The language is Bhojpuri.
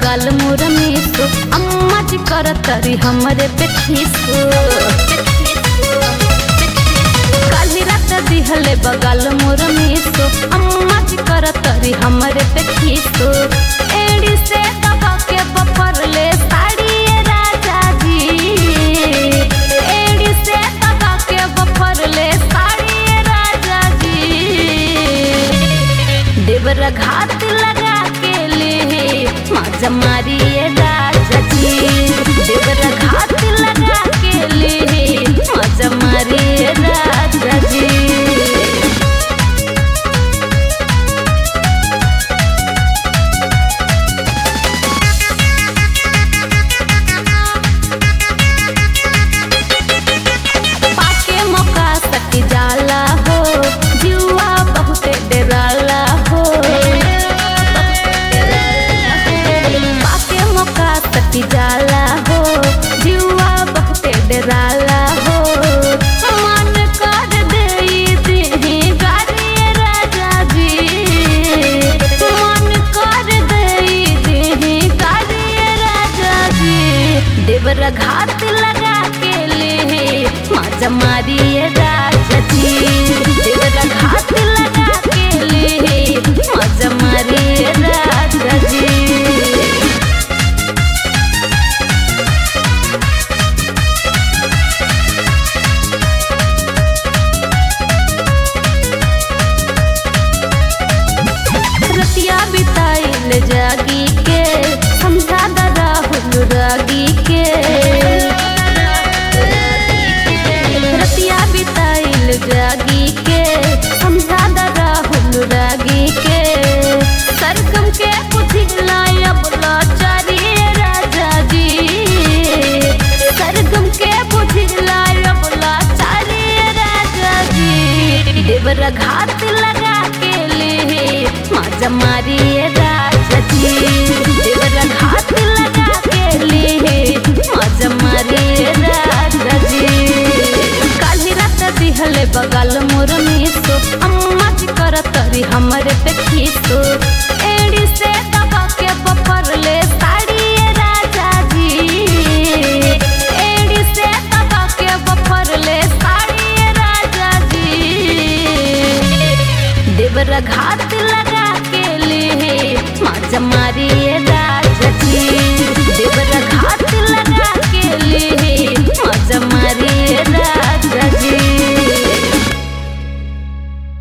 बगल मोर मिसो अम्मा जी कर तरी हमरे पे खीसो काली रात दिहले बगल मोर मिसो अम्मा जी कर तरी हमरे पे खीसो एड़ी से दबा के बपर ले साड़ी राजा जी एड़ी से दबा के बपर ले साड़ी राजा जी देवर घात लगा के ले माजा मारिए राजा जी देवर घात लगा के ले माजा मारिए राजा जी पाके मौका सट जाला हो जुआ बहुते डराला हो पाके मौका सट जाला हो जुआ बहुते डराला हो मन कर देई देही गारी राजा जी मन कर देई देही गारी राजा जी देवर घात लगा के ले माजा मारिए राजा जी देवर घात लगा के ले माजा मारिए राजा जी रतिया बिताइल जागी के समझा द राहुल रागी के रतिया बिताइल जागी के समझा द राहुल रागी के सरगम के पुथिला अब लाचारी राजा जी सरगम के पुथिला अब लाचारी राजा जी देवर घात लगा के ले माजा मारिए राजा जी देवर घात लगा के ले माजा मारिए राजा जी काली रात दिहले बगल मोर मिसो अम्मा जी कर तरी हमरे पे खीसो एड़ी से दबा के बपर ले साड़ी राजा जी एड़ी से दबा के बपर ले साड़ी राजा जी देवर घात लगा के ले माजा मारी